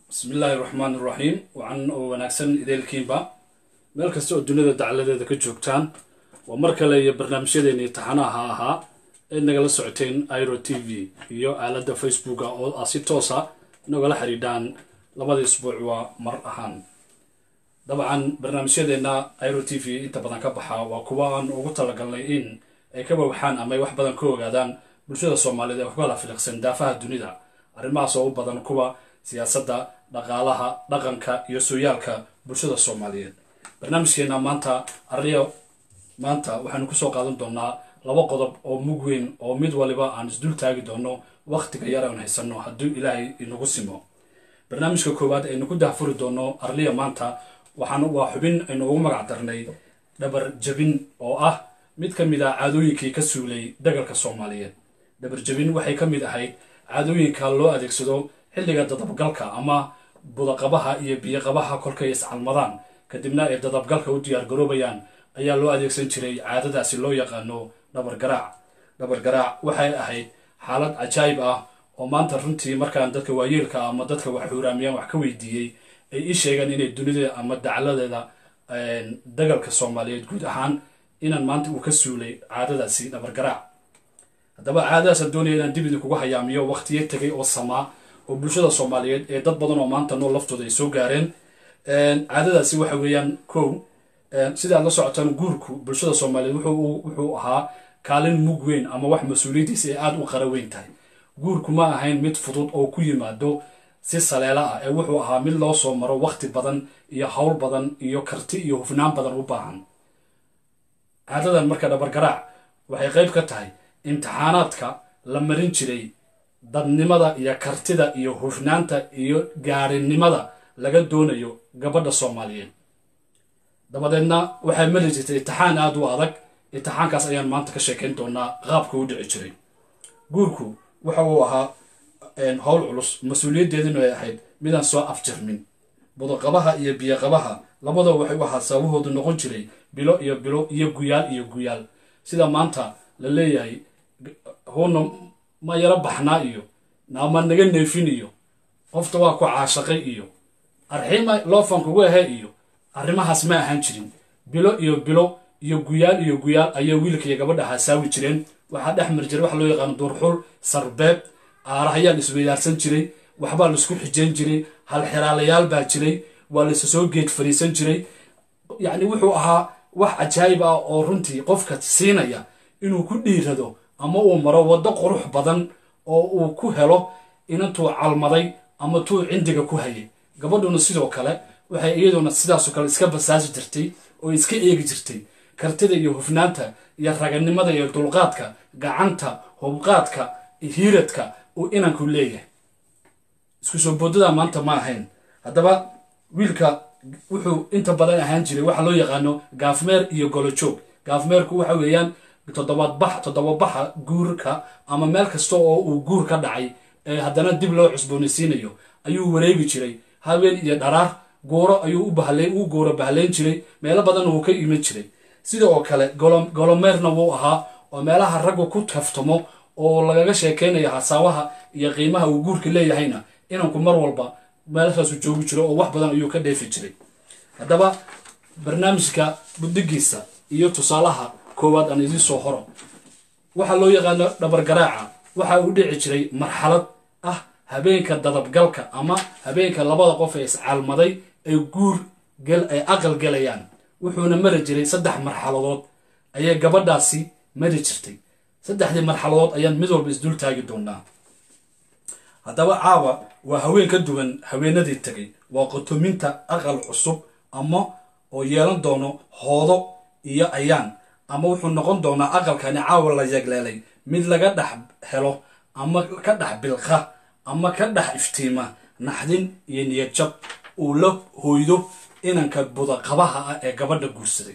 bismillaahi raxmaan iraxiim wacan oo wanaagsan ideelkiinba meel kasta oo duniyada dacaladeeda ka joogtaan waa mar kale iyo barnaamijyadeennii taxanaha ahaa ee nagala socoteen iro t v iyo aaladda facebooka oo ah si toosa nagala xidhiidhaan labada isbuuc waa mar ahaan dabcan barnaamijyadeenna iro t v inta badan ka baxa waa kuwa aan ugu talagalnay in ay ka wawaxaan ama ay wax badan ka ogaadaan bulshada soomaaliyeed ee kukala filiqsan daafaha dunida arrimahaas oo u badan kuwa siyaasadda dhaqaalaha dhaqanka iyo sooyaalka bulshada soomaaliyeed barnaamijkeena maanta arriya maanta waxaanu kusoo qaadan doonaa laba qodob oo mug weyn oo mid waliba aan isdul taagi doono wakhtiga yar aan haysano hadduu ilaahay inagu simo barnaamijka koowaad aynu ku dahfuri doono arliya maanta waxaan waa xubin aynu ugu magac darnay dhabar jabin oo ah mid ka mid ah caadooyinkii ka suulay dagalka soomaaliyeed dhabar jabin waxay ka mid ahayd caadooyinka loo adeegsado xilliga dadabgalka ama budaqabaha iyo biyoqabaha kolkay iscalmadaan kadibna ay dadabgalka u diyaargaroobayaan ayaa loo adeegsan jiray caadadaasi loo yaqaano dhabargaraac dhabargaraac waxay ahayd xaalad cajaayib ah oo maanta runtii markaan dadka waayeelka ama dadka wax xuuraamiyaan wax ka weydiiyey ay ii sheegeen inay dunida ama dacladeeda dagalka soomaaliyeed guud ahaan inaan maanta uu ka suulay caadadaasi dhabargaraac haddaba caadadaasaan doonaya inaan dib idinkugu hayaamiyo wakhtiyo tegay oo samaa oo bulshada soomaaliyeed ee dad badan oo maanta nool laftooda ay soo gaareen caadadaasi waxa weeyaan kow sidaad la socotaan guurku bulshada soomaaliyeed wuxuu ahaa kaalin mug weyn ama wax mas-uuliyaddiisa ay aada u qara weyn tahay guurku ma ahayn mid fudud oo ku yimaado si saleelo ah ee wuxuu ahaa mid loo soo maro wakhti badan iyo howl badan iyo karti iyo hufnaan badan u baahan caadadan marka dhabargaraac waxay qayb ka tahay imtixaanaadka la marin jiray dadnimada iyo kartida iyo hufnaanta iyo gaarinimada laga doonayo gabadha soomaaliyeed dabadeedna waxay mari jirtay itixaan aada u adag itixaankaas ayaan maanta ka sheekayn doonaa qaabka u dhici jiray guurku waxa uu ahaa howl culus mas-uuliyaddeedinu ay ahayd midaan soo afjarmin budaqabaha iyo biyoqabaha labadaba waxay u ahaa sababahoodu noqon jiray bilo iyo bilo iyo guyaal iyo guyaal sida maanta la leeyahay huuna ma yaro baxnaa iyo naama naga neefin iyo qofta waa ku caashaqay iyo arxiima loofan kugu ahe iyo arrimahaas ma ahaan jirin bilo iyo bilo iyo guyaal iyo guyaal ayay wiilka iyo gabadha hasaawi jireen waxaa dhex mari jiray waxa loo yaqaano duurxul sarbeeb aarahayaa la isweydaarsan jiray waxbaa laisku xijayn jiray halxiraalayaal baa jiray waa laisa soo geed fariisan jiray yacni wuxuu ahaa wax cajaayib ah oo runtii qofka siinaya inuu ku dhiirado ama uu maro waddo qurux badan oo uu ku helo inantuu calmaday ama tuu cindiga ku hayay gabadhuna sidoo kale waxay iyaduna sidaasoo kale iska basaasi jirtay oo iska eegi jirtay kartida iyo hufnaanta iyo raganimada iyo dulqaadka gacanta hubqaadka hiiradka uu inanku leeyahay isku soo boodada maanta ma ahayn haddaba wiilka wuxuu inta badan ahaan jiray waxa loo yaqaano gaafmeer iyo golojoog gaafmeerku waxa weeyaan toddobaadbax toddobabaxa guurka ama meel kasta oo uu guur ka dhacay ee haddana dib loo cusboonaysiinayo ayuu wareegi jiray habeen iyo dharaar gooro ayuu u bahlay u gooro bahlayn jiray meelo badanna wuu ka iman jiray sida oo kale golomeerna wuu ahaa oo meelaha raggu ku kaftamo oo lagaga sheekaynayo hasaawaha iyo qiimaha uu guurka leeyahayna inanku mar walba meelashaasu joogi jiro oo wax badan ayuu ka dheefi jiray haddaba barnaamijka buddigiisa iyo tusaalaha koowaad aan idiin soo horo waxaa loo yaqaano dhabargaraaca waxa uu dhici jiray marxalad ah habeenka dadabgalka ama habeenka labada qof ee iscaalmaday ay guur ay aqal gelayaan wuxuuna mari jiray saddex marxaladood ayay gabadhaasi mari jirtay saddexdii marxaladood ayaan mid walba isdul taagi doonaa haddaba caawa waa haween ka duwan haweenadii tegay waa qotominta aqal cusub ama oo yeelan doono hoodo iyo ayaan ama wuxuu noqon doonaa aqalkani caawa la yegleelay mid laga dhex helo ama ka dhex bilqa ama ka dhex iftiima naxdin iyo niyadjab uu la hooydo inanka budaqabaha ah ee gabadha guursaday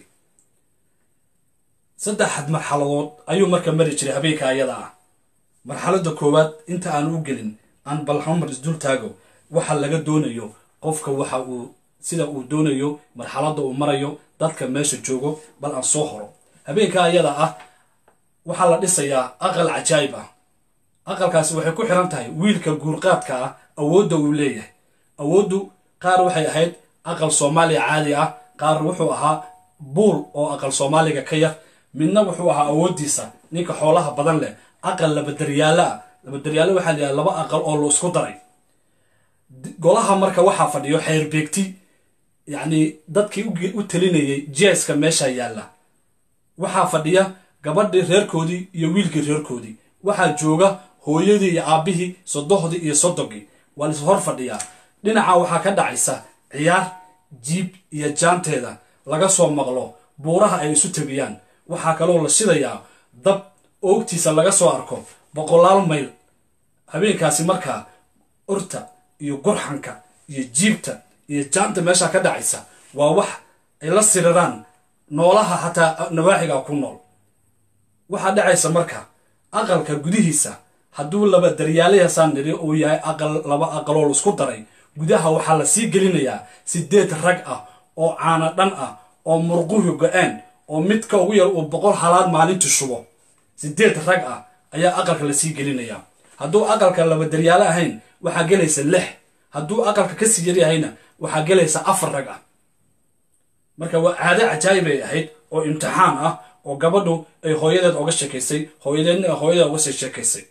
saddexad marxaladood ayuu marka mari jiray habeenka ayada ah marxaladda koowaad inta aan u gelin aan balhamar isdul taago waxa laga doonayo qofka waxa uu sida uu doonayo marxaladda uu marayo dadka meesha joogo bal aan soo horo habeenka ayada ah waxaa la dhisayaa aqal cajaayib ah aqalkaasi waxay ku xiran tahay wiilka guurqaadka ah awoodda uu leeyahay awooddu qaar waxay ahayd aqal soomaaliya caadi ah qaar wuxuu ahaa buul oo aqal soomaaliga ka yar midna wuxuu ahaa awooddiisa ninka xoolaha badan leh aqal labadaryaalo ah labadaryaalo waxaa la yidhaha laba aqal oo la isku daray golaha marka waxaa fadhiyo xeerbeegti yacni dadkii u talinayay jeeska meesha yaalla waxaa fadhiya gabadhii reerkoodii iyo wiilkii reerkoodii waxaa jooga hooyadii iyo aabbihii sodohdii iyo sodogii waa lais hor fadhiyaa dhinaca waxaa ka dhacaysa ciyaar jiib iyo jaanteeda laga soo maqlo buuraha ay isu tabiyaan waxaa kaloo la shidayaa dab oogtiisa laga soo arko boqolaal mayl habeenkaasi markaa urta iyo gurxanka iyo jiibta iyo jaanta meesha ka dhacaysa waa wax ay la siriraan noolaha xataa nawaaxiga ku nool waxaa dhacaysa marka aqalka gudihiisa hadduu laba daryaalayaasaan nidhi uu yahay aqal laba aqaloo laisku daray gudaha waxaa la sii gelinayaa sideed rag ah oo caana dhan ah oo murquhi go-aan oo midka ugu yar uu boqol halaad maalintii shubo sideed rag ah ayaa aqalka lasii gelinayaa hadduu aqalka laba daryaalo ahayn waxaa gelaysa lix hadduu aqalka kasii yaryahayna waxaa gelaysa afar rag ah marka waa caado cajaayib ay ahayd oo imtixaan ah oo gabadhu ay hooyadeed oga sheekaysay hooyadeedna ay hooyadeed oga sii sheekaysay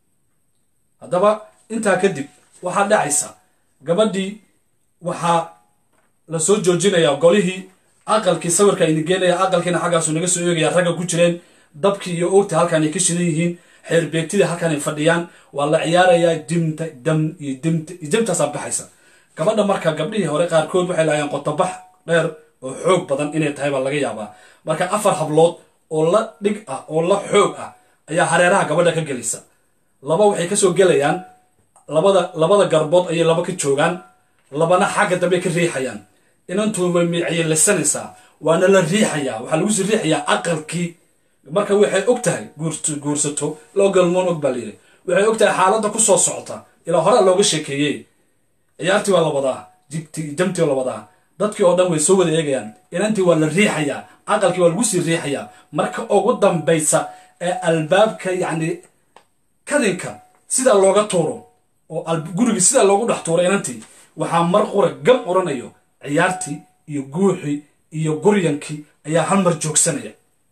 haddaba intaa kadib waxaa dhacaysa gabadhii waxaa la soo joojinayaa golihii aqalkii sawirka ayna geenaya aqalkiina xaggaasu naga soo eegaya ragga ku jireen dabkii iyo oogta halkaan ay ka shidan yihiin xeerbeegtidii halkaan ay fadhiyaan waa la ciyaarayaa dimta dam iyo dimta iyo dimtaasaa baxaysa gabadha marka gabdhihii hore qaarkood waxay lahaayeen qotobax dheer oo xoog badan inay tahay baa laga yaabaa marka afar hablood oo la dhig ah oo la xoog ah ayaa hareeraha gabadha ka gelaysa laba waxay kasoo gelayaan labada labada garbood ayay laba ka joogaan labana xagga dambe ka riixayaan inantu way miicayay lisanaysaa waana la riixayaa waxaa lagu sii riixayaa aqalkii marka waxay og tahay guursato loo galmoon og baa layidhi waxay og tahay xaaladda ku soo socota ilaa horea looga sheekeeyey ciyaartii waa la wadaa jibtii jamtii waa la wadaa dadkii oo dhan way soo wada eegayaan inantii waa la riixayaa aqalkii waa lagu sii riixayaa marka ugu dambaysa ee albaabka yacni kadinka sidaa looga tuuro oo gurigii sidaa loogu dhex tuuro inantii waxaa mar qura gam oranayo ciyaartii iyo guuxii iyo guryankii ayaa hal mar joogsanaya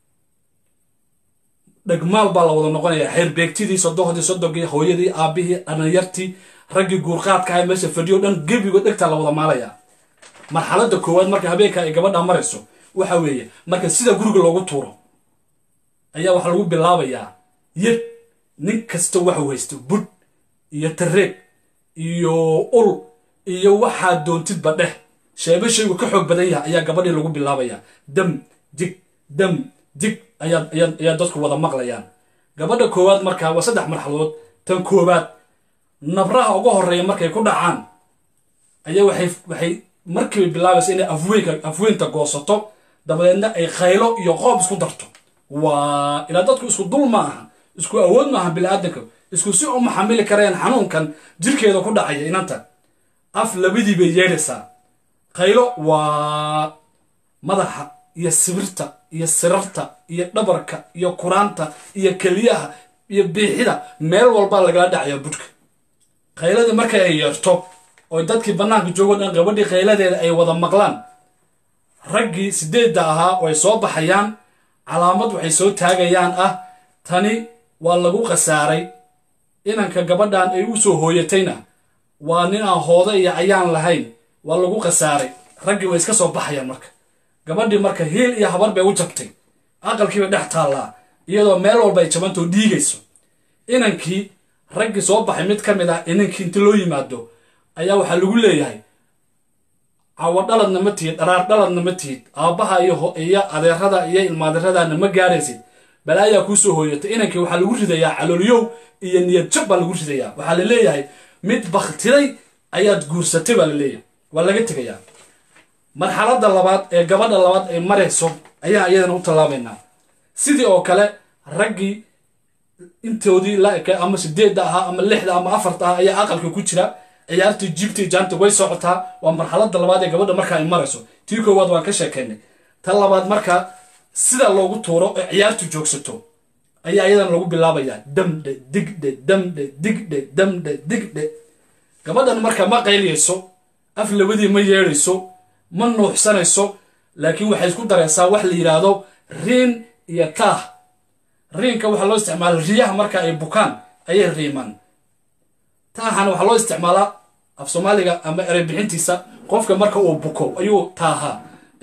dhegmaal baa la wada noqonaya xeerbeegtidii sodohdii sodogii hooyadii aabbihii dhalinyartii raggii guurqaadka ah meesha fadhiyo dhan gebigo dhegtaa la wada maalaya marxaladda koowaad marka habeenka ay gabadha marayso waxa weeye marka sida guriga loogu tuuro ayaa waxaa lagu bilaabayaa yid nin kasta waxu haysto budh iyo tareeg iyo ul iyo waxaa doontidba dheh sheebe shaygu ka xoog badan yahay ayaa gabadhii lagu bilaabayaa dam dig dam dig ayaa dadku wada maqlayaan gabadha koowaad markaa waa saddex marxaladood tan koowaad nabraha uga horeeya markay ku dhacaan ayaa waxay waxay markiiba bilaabaysa inay afweynka afweynta goosato dabadeedna ay khaylo iyo qoob isku darto waa ilaa dadku isku dul ma aha isku awood maaha bini-aadanka isku si uma xamili kareen xanuunkan jirkeeda ku dhacaya inanta af labadii bay yeedhaysaa khaylo waa madaxa iyo sibirta iyo sirarta iyo dhabarka iyo kuraanta iyo keliyaha iyo biixida meel walbaa lagala dhacaya budhka khayladii markay ay yeerto oo dadkii bannaanka joogo dhan gabadhii khayladeeda ay wada maqlaan raggii sideedda ahaa way soo baxayaan calaamad waxay soo taagayaan ah tani waa lagu khasaaray inanka gabadhan ay u soo hooyatayna waa nin aan hooda iyo ayaan lahayn waa lagu khasaaray raggii way iska soo baxayaan marka gabadhii marka hiil iyo habar bay u jabtay aqalkiibay dhex taallaa iyadoo meel walba ay jabantoo dhiigayso inankii raggii soo baxay mid ka mid ah inankii inti loo yimaado ayaa waxaa lagu leeyahay cawo dhaladna ma tihid dharaar dhaladna ma tihid aabbaha iyo adeerada iyo ilmaadeeradaana ma gaaraysid balaayaa kuu soo hooyatay inankii waxaa lagu ridayaa caloolyow iyo niyad jab baa lagu ridayaa waxaa la leeyahay mid baktiday ayaad guursatay baa la leeyahay waa laga tegayaa marxaladda labaad ee gabadha labaad ay marayso ayaa iyadana u tallaabaynaa sidii oo kale raggii intoodii la eka ama sideedda ahaa ama lixda ama afarta ah ayaa aqalka ku jira ciyaartii jibtii jaanta way socotaa waa marxaladda labaad ee gabadha marka ay marayso tii koowaad waan ka sheekaynay ta labaad marka sida loogu tuuro ee ciyaartu joogsato ayaa iyadana lagu bilaabayaa damdhe digdhe damdhe digdhe damdhe digdhe gabadhan marka ma qayliyayso af labadii ma yeedhayso ma nuuxsanayso laakiin waxay isku daraysaa wax la yidhaahdo riin iyo taah riinka waxaa loo isticmaala riyaha marka ay bukaan ayay riimaan taahana waxaa loo isticmaalaa af soomaaliga ama erey bixintiisa qofka marka uu buko ayuu taahaa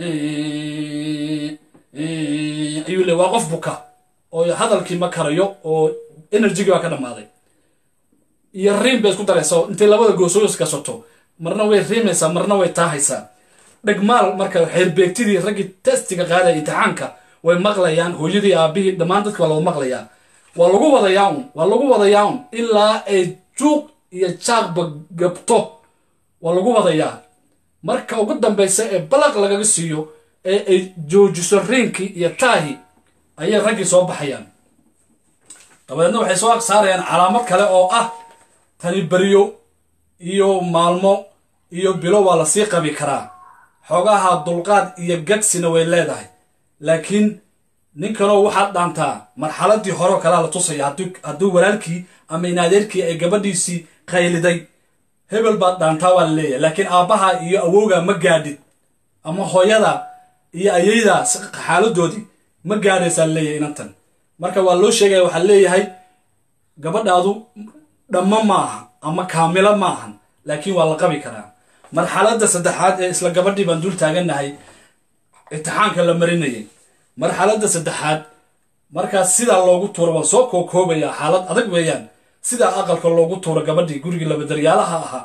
ayuu le waa qof buka oo hadalkii ma karayo oo enerjigii baa ka dhammaaday iyo riim bay isku daraysaa intay labada goosooyos gasato marna way riimaysaa marna way taahaysaa dhegmaal marka xeerbeegtidii raggii testiga qaadaya imtixaanka way maqlayaan hooyadii aabihii dhammaan dadki waa lagu maqlayaa waa lagu wadayaa un waa lagu wadayaa un ilaa ay juuq iyo jaaqba gabto waa lagu wadayaa marka ugu dambaysa ee balaq lagaga siiyo ee ay joojiso riinkii iyo taahi ayay raggii soo baxayaan dabadeedna waxay soo saarayaan calaamad kale oo ah tani beryo iyo maalmo iyo bilo waa lasii qabi karaa xoogaha dulqaad iyo gagsina way leedahay laakiin ninkanoo waxaad dhaantaa marxaladii horeo kalea la tusaya hadduu walaalkii ama inaadeerkii ay gabadhiisii qayliday hebel baad dhaantaa waa la leeyahay laakiin aabbaha iyo awowga ma gaadhid ama hooyada iyo ayayda xaaladoodii ma gaadhaysaa leeyahay inantan marka waa loo sheegaya waxaa leeyahay gabadhaadu dhammo ma aha ama kaamilo ma ahan laakiin waa la qabi karaa marxaladda saddexaad ee isla gabadhii baan dul taagannahay imtixaanka la marinayay marxaladda saddexaad markaas sidaa loogu tuuro waan soo kookoobayaa xaalad adag weeyaan sidaa aqalka loogu tuuro gabadhii gurigii labadaryaalaha ahaa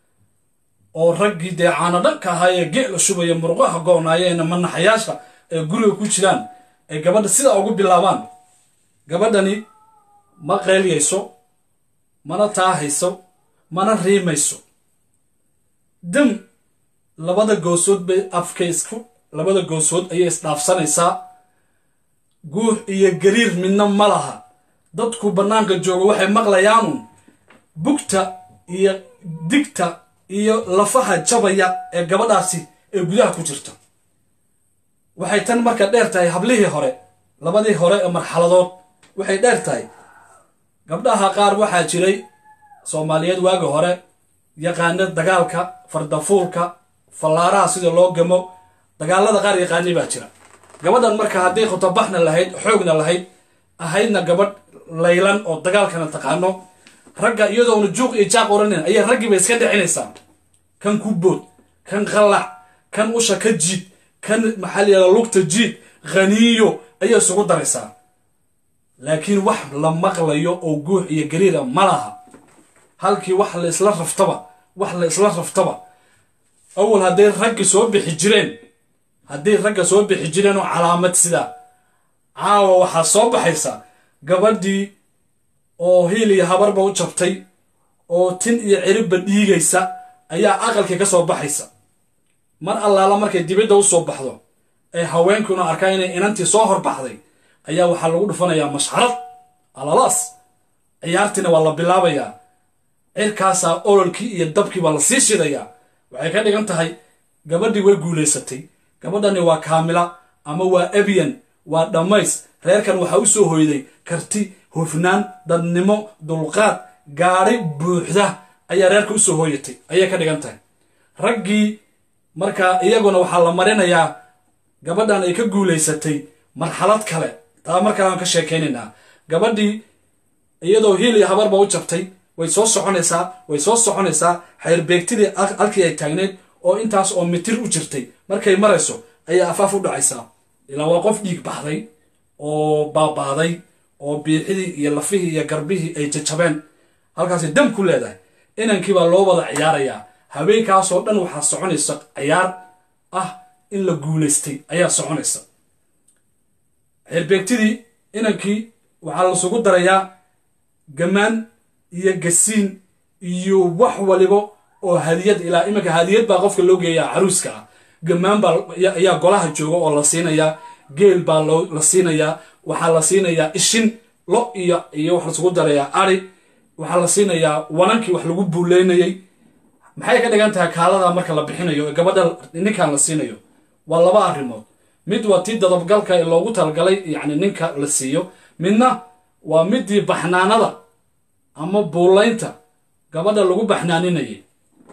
oo raggii dee caano dhanka ahaa ee geela shubaya murqaha go-naayeena manaxayaasha ee guriga ku jiraan ay gabadha sidaa ugu bilaabaan gabadhani ma qeelyayso mana taahayso mana riimayso dam labada goosood bay afka isku labada goosood ayay isdhaafsanaysaa guux iyo gariir midna ma laha dadku bannaanka jooga waxay maqlayaanun bugta iyo digta iyo lafaha jabaya ee gabadhaasi ee gudaha ku jirta waxay tan marka dheer tahay hablihii hore labadii hore ee marxaladood waxay dheer tahay gabdhaha qaar waxaa jiray soomaaliyeed waagi hore yaqaana dagaalka fardafuulka fallaaraha sida loo gamo dagaalada qaar yaqaanay baa jira gabadhan marka hadday khutabaxna lahayd xoogna lahayd ahaydna gabadh laylan oo dagaalkana taqaano ragga iyadoona juuq iyo jaaq oranin ayay raggiiba iska dhicinaysaa kan ku bood kan qallac kan usha ka jiid kan maxaa la yihahda lugta jiid khaniiyo ayay isugu daraysaa laakiin wax la maqlayo oo guux iyo gariira ma laha halkii wax la isla raftaba wax la isla raftaba awal hadday raggi soo bixi jireen hadday ragga soo bixi jireen oo calaamad sidaa caawa waxaa soo baxaysa gabadhii oo hiil iyo habarba u jabtay oo tin iyo ciribba dhiigaysa ayaa aqalkii ka soo baxaysa mar allaala markay dibadda u soo baxdo ee haweenkuna arkaa inay inantii soo horbaxday ayaa waxaa lagu dhufanayaa mashxarad alalaas ciyaartiina waa la bilaabayaa cirkaasaa ololkii iyo dabkii baa la sii shidayaa waxay ka dhigan tahay gabadhii way guulaysatay gabadhani waa kaamila ama waa ebyan waa dhammays reerkan waxaa u soo hoyday karti hufnaan dadnimo dulqaad gaadhi buuxda ayaa reerka u soo hooyatay ayay ka dhigan tahay raggii markaa iyaguna waxaa la marinayaa gabadhan ay ka guulaysatay marxalad kale taa markaa aan ka sheekaynaynaa gabadhii iyadoo hiil iyo habarba u jabtay way soo soconaysaa way soo soconaysaa xeyrbeegtidii halkii ay taagneyd oo intaas oo mitir u jirtay markay marayso ayaa afaaf u dhacaysaa ilaa waa qof dhiig baxday oo baabaaday oo biixidii iyo lafihii iyo garbihii ay jajabeen halkaasay dam ku leedahay inankii baa loo wada ciyaarayaa habeenkaasoo dhan waxaa soconaysa ciyaar ah in la guulaystay ayaa soconaysa xeerbeegtidii inankii waxaa lasugu darayaa gamaan iyo gasiin iyo wax waliba oo hadiyad ilaa iminka hadiyad baa qofka loo geeyaa caruuska ah gamaan baa ayaa golaha jooga oo la siinayaa geel baa la siinayaa waxaa la siinayaa ishin lo iyo iyo wax lasugu darayaa ari waxaa la siinayaa wanankii wax lagu buuleynayay maxay ka dhigan tahay kaalada marka la bixinayo ee gabadha ninkan la siinayo waa laba arrimood mid waa tii dadabgalka ee loogu talagalay yacni ninka la siiyo midna waa midii baxnaanada ama buulaynta gabadha lagu baxnaaninayay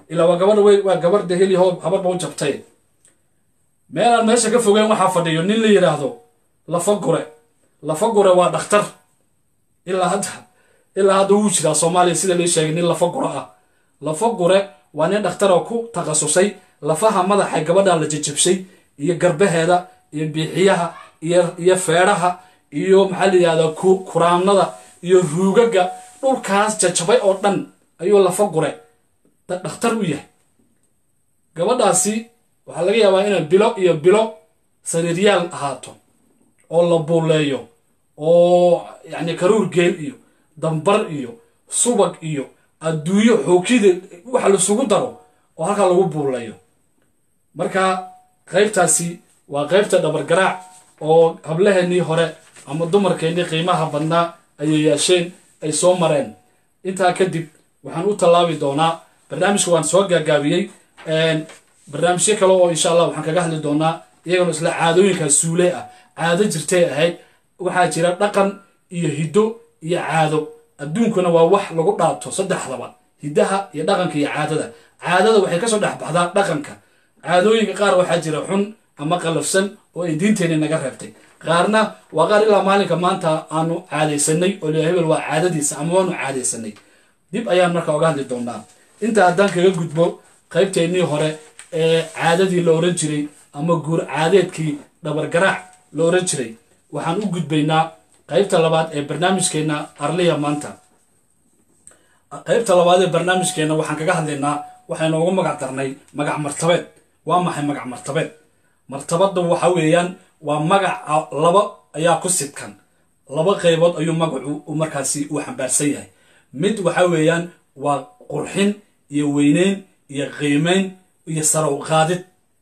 ilaa waa gabadha wey waa gabar de heli hoob habarba u jabtay meelaan meesha ka fogeen waxaa fadhiyo nin la yidhaahdo lafa gure lafa gure waa dhakhtar ilaa hadda ilaa hadda wuu jiraa soomaaliya sida lii sheegay nin lafa gure ah lafa gure waa nin dhakhtar oo ku takhasusay lafaha madaxa gabadha la jajabshay iyo garbaheeda iyo biixiyaha iyo iyo feedhaha iyo maxaa la yidhahdaa kuraamnada iyo ruugaga dhulkaas jajabay oo dhan ayuu lafa gure dhakhtar u yahay gabadhaasi waxaa laga yaabaa inay bilo iyo bilo sariiryaal ahaato oo la buuleeyo oo yacni karuur geel iyo dambar iyo subag iyo adduunyo xookida waxa laisugu daro oo halkaa lagu buuleeyo marka qaybtaasi waa qaybta dhabargaraac oo hablaheennii hore ama dumarkeennii qiimaha badnaa ayay yeesheen ay soo mareen intaa kadib waxaan u tallaabi doonaa barnaamijka waan soo gaagaabiyey barnaamijyo kale oo insha allah waxaan kaga hadli doonaa iyagana isla caadooyinkaa suule ah caado jirtay ahayd waxaa jira dhaqan iyo hiddo iyo caado adduunkuna waa wax lagu dhaato saddexdaba hiddaha iyo dhaqanka iyo caadada caadada waxay kasoo dhex baxdaa dhaqanka caadooyinka qaar waxaa jira xun ama qalafsan oo ay diinteenni naga reebtay qaarna waa qaar ilaa maalinka maanta aanu caadaysanay oo la hebel waa caadadiisa ama waanu caadaysanay dib ayaan marka oga hadli doonaa intaa haddaan kaga gudbo qaybteennii hore ee caadadii la oran jiray ama guur caadeedkii dhabargaraac la oran jiray waxaan u gudbaynaa qaybta labaad ee barnaamijkeenna arliya maanta qaybta labaad ee barnaamijkeenna waxaan kaga hadlaynaa waxaynu ugu magac darnay magac martabeed waa maxay magac martabeed martabadda waxa weeyaan waa magaca laba ayaa ku sidkan laba qaybood ayuu magacu markaasi uu xambaarsan yahay mid waxa weeyaan waa qurxin iyo weyneyn iyo qiimeyn iyo sarow qaadid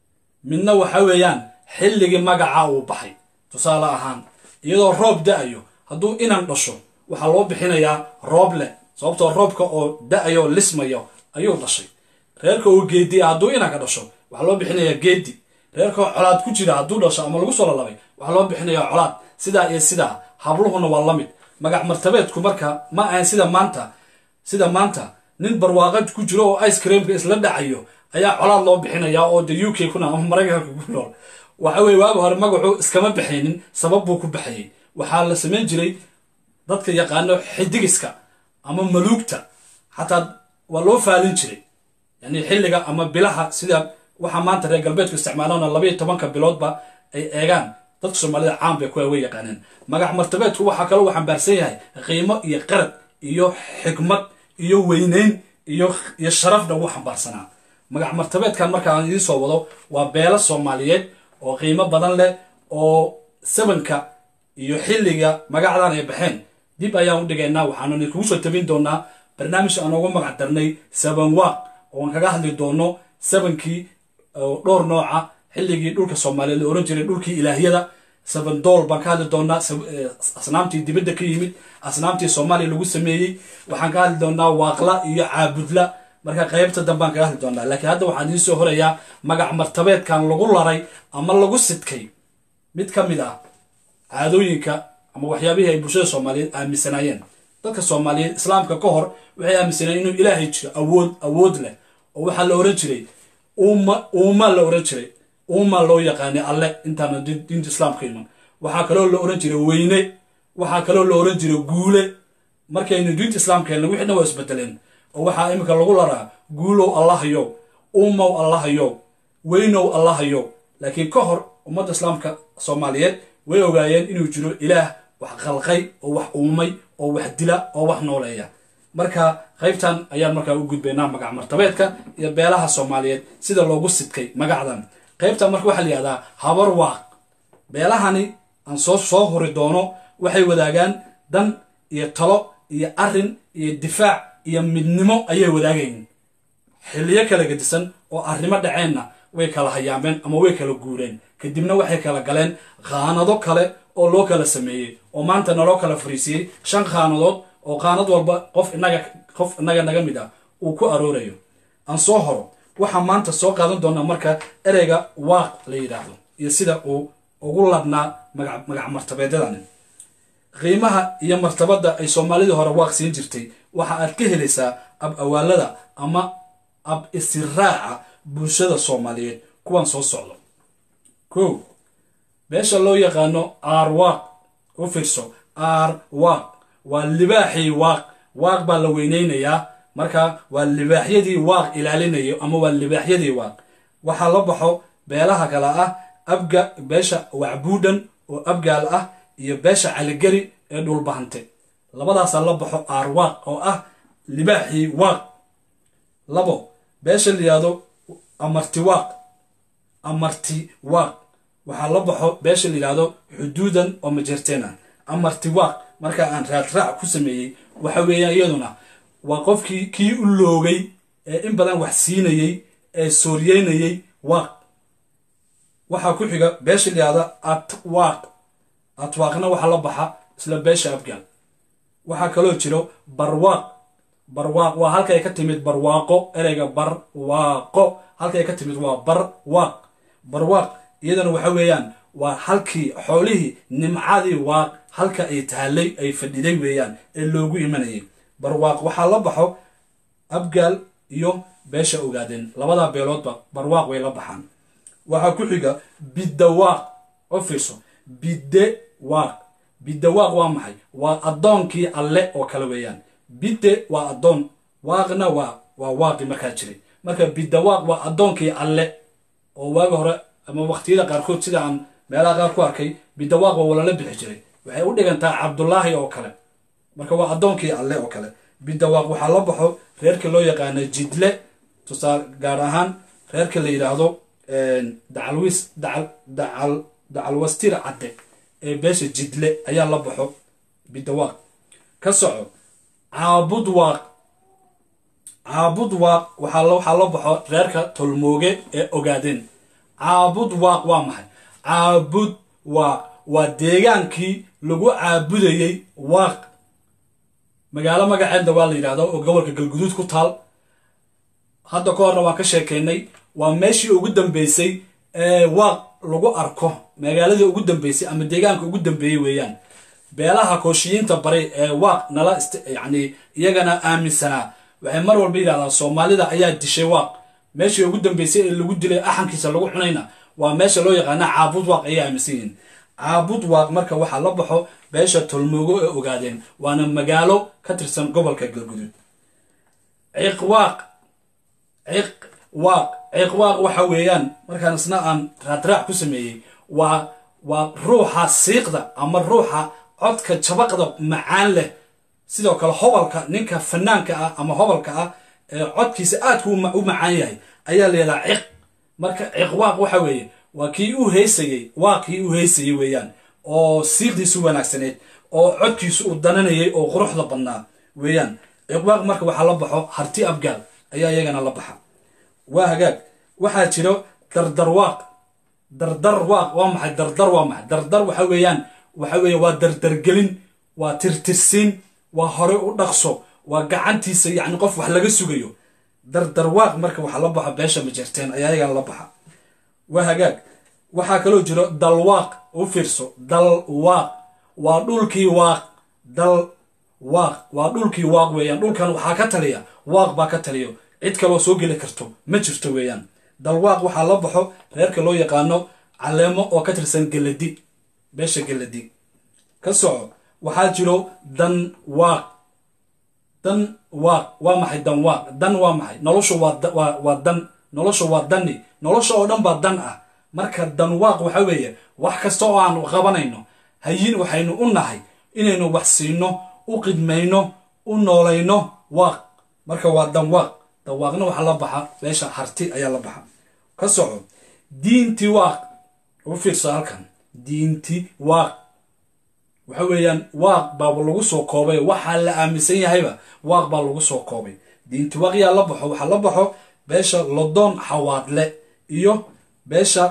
midna waxa weeyaan xilligii magaca uu baxay tusaale ahaan iyadoo roob da-ayo hadduu inan dhasho waxaa loo bixinayaa roob leh sababtoo roobka oo da-ayo lismayo ayuu dhashay reerka oo geedi ah hadduu inanka dhasho waxaa loo bixinayaa geedi reerka oo colaad ku jira hadduu dhasho ama lagu soo lalabay waxaa loo bixinayaa colaad sidaa iyo sidaa habluhuna waa la mid magac martabeedku marka ma ahayn sida maanta sida maanta nin barwaaqad ku jiro oo ice creamka isla dhacayo ayaa colaad loo bixinayaa oo de u k kuna ama maraykanka ku nool waxa weye waaga hore magacu iskama baxaynin sabab buu ku baxayay waxaa la samayn jiray dadka yaqaano xidigiska ama maluugta xataa waa loo faalin jiray yani xilliga ama bilaha sida waxaa maanta reer galbeedku isticmaalona labaiyo tobanka biloodba ay eegaan dadka soomaalida caan bay kuwa way yaqaaneen magac martabeedku waxaa kaloo uu xambaarsan yahay qiimo iyo qarad iyo xikmad iyo weyneyn iyo iyo sharafna wuu xambaarsanaa magac martabeedkan markaan idiin soo wado waa beelo soomaaliyeed oo qiimo badan leh oo sabanka iyo xilliga magacdan ay baxeen dib ayaan u dhigaynaa waxaanu idinkugu soo tabin doonaa barnaamij aan ugu magac darnay saban waaq oo aan kaga hadli doono sabankii dhowr nooca xilligii dhulka soomaaliyeed la oran jiray dhulkii ilaahiyada saban dool baan ka hadli doonaa asnaamtii dibadda ka yimid asnaamtii soomaaliya lagu sameeyey waxaan ka hadli doonaa waaqla iyo caabudla marka qaybta dambaan kaga hadli doonaa laakiin hadda waxaan idiin soo horayaa magac martabeedkan lagu laray ama lagu sidkay mid ka mid ah caadooyinka ama waxyaabihii ay bulshada soomaaliyeed aaminsanaayeen dadka soomaaliyeed islaamka ka hor waxay aaminsanayeen inuu ilaahay jiro awood awood leh oo waxaa la oran jiray uuma uuma la oran jiray uuma loo yaqaanay alle intaana diinta islaamka iman waxaa kaloo la oran jiray weyne waxaa kaloo la oran jiray guule markaynu diinta islaamka helna wixii dhan waa isbedeleen oo waxaa iminka lagu laraa guulow allahayow uumow allahayow weynow allahayow laakiin ka hor ummadda islaamka soomaaliyeed way ogaayeen inuu jiro ilaah wax qalqay oo wax uumay oo wax dila oo wax nooleeya marka qaybtan ayaan markaa u gudbaynaa magac martabeedka iyo beelaha soomaaliyeed sida loogu sidkay magacdan qaybtan marka waxaa la yihahdaa habar waaq beelahani aan soo soo hori doono waxay wadaagaan dan iyo talo iyo arin iyo difaac iyo midnimo ayay wadaagayin xilliyo kala gedisan oo arrimo dhaceenna way kala hayaameen ama way kala guureen kadibna waxay kala galeen khaanado kale oo loo kala sameeyey oo maanta naloo kala fariisiyey shan khaanadood oo qaanad walba qof inaga qof inaga naga mid ah uu ku aroorayo aan soo horo waxaa maanta soo qaadan doonaa marka ereyga waaq la yidhaahdo iyo sida uu ugu labnaa magac martabeedyadani qiimaha iyo martabadda ay soomaalidii hore waaq siin jirtay waxa aad ka helaysaa ab awaalada ama ab isiraaca bulshada soomaaliyeed kuwan soo socdo kow beesha loo yaqaano aarwaaq u fiirso aarwaaq waa libaaxii waaq waaq baa la weyneynayaa marka waa libaaxyadii waaq ilaalinayo ama waa libaaxyadii waaq waxaa la baxo beelaha kale ah abga beesha wacbuudhan oo abgaal ah iyo beesha caligeri ee dhulbahante labadaasaa la baxo aarwaaq oo ah libaaxii waaq labo beesha layihahdo amarti waaq amarti waaq waxaa la baxo beesha layihahdo xuduudan oo majerteen ah amarti waaq marka aan raadraac ku sameeyey waxa weeyaan iyaduna waa qofkii kii u loogay ee in badan wax siinayey ee sooryeynayey waaq waxaa ku xiga beesha layihahda atwaaq atwaaqna waxaa la baxa isla beesha afgaal waxaa kaloo jiro barwaaq barwaaq waa halkay ka timid barwaaqo ereyga barwaaqo halkay ka timid waa barwaaq barwaaq iyadana waxa weeyaan waa halkii xoolihii nimcadii waaq halka ay tahalay ay fadhiday weeyaan ee loogu imanayay barwaaq waxaa la baxo abgaal iyo beesha ogaadeen labadaa beeloodba barwaaq way la baxaan waxaa ku xiga biddawaaq oo fiirso bidde waaq biddawaaq waa maxay waa addoonkii alle oo kale weeyaan bidde waa addoon waaqna waa waa waaqi markaa jiray marka biddawaaq waa addoonkii alle oo waaga hore ama waqtiyada qaarkood sida aan meelaha qaar ku arkay biddawaaq waa walala bixi jiray waxay u dhigantaa cabdullaahi oo kale marka waa addoonkii alle oo kale biddawaaq waxaa la baxo reerka loo yaqaano jidle tusaale gaar ahaan reerka la yidhaahdo dacalwis dacal dacal dacalwastir cadde ee beesha jidle ayaa la baxo biddawaaq ka soco caabud waaq caabud waaq waxaa waxaa la baxo reerka tolmooge ee ogaadeen caabud waaq waa maxay caabud waaq waa deegaankii lagu caabudayey waaq magaalo magaceedna waa la yidhahdo oo gobolka galguduud ku taal hadda ka horna waan ka sheekaynay waa meeshii ugu dambeysay ee waaq lagu arko magaaladii ugu dambeysay ama deegaanka ugu dambeeyey weeyaan beelaha kooshiyiinta baray ee waaq nala yacni iyagana aaminsanaa waxay mar walba yidhahdaan soomaalida ayaa dishay waaq meeshii ugu dambeysay ee lagu dilay axankiisa lagu cunayna waa meesha loo yaqaana caabud waaq ayay aaminsan yihiin caabud waaq marka waxaa la baxo beesha tolmoogo ee ogaadeen waana magaalo ka tirsan gobolka galguduud ciqwaaq ciqwaaq ciqwaaq waxa weeyaan markaan isna aan raadraac ku sameeyey waa waa ruuxa siiqda ama ruuxa codka jabaqda macaan leh sidoo kale hobalka ninka fanaanka ah ama hobalka ah ee codkiisa aadku u macaan yahay ayaa layidhaha ciq marka ciqwaaq waxa weeye waa kii u heysayey waa kii u heysayey weeyaan oo siiqdiisu wanaagsaneyd oo codkiisu uu dananayay oo quruxda badnaa weeyaan ciqwaaq marka waxaa la baxo harti abgaal ayaa iyagana la baxa waa hagaag waxaa jiro dardarwaaq dardarwaaq waa maxay dardar waa maxay dardar waxa weeyaan waxa weeye waa dardargelin waa tirtirsiin waa hore u dhaqso waa gacantiisa yacni qof wax laga sugayo dardarwaaq marka waxaa la baxa beesha majerteen ayaa iyagana la baxa waa hagaag waxaa kaloo jiro dalwaaq u fiirso dalwaaq waa dhulkii waaq dal waaq waa dhulkii waaq weeyaan dhulkan waxaa ka taliya waaq baa ka taliyo cid kaloo soo geli karto ma jirto weeyaan dalwaaq waxaa la baxo reerka loo yaqaano caleemo oo ka tirsan geladi beesha geladi ka soco waxaa jiro dan waaq dan waaq waa maxay dan waaq dan waa maxay noloshu waa dan noloshu waa dani nolosha oo dhan baa dan ah marka dan waaq waxa weeye wax kasta oo aanu qabanayno hayin waxaynu u nahay inaynu wax siino u qidmayno u noolayno waaq marka waa dan waaq dawaaqna waxaa la baxa beesha harti ayaa la baxa ka soco diinti waaq u fiirso halkan diinti waaq waxa weeyaan waaq baaba lagu soo koobay waxaa la aaminsan yahayba waaq baa lagu soo koobay diinti waaq yaa la baxo waxaa la baxo beesha lodoon xawaadle iyo beesha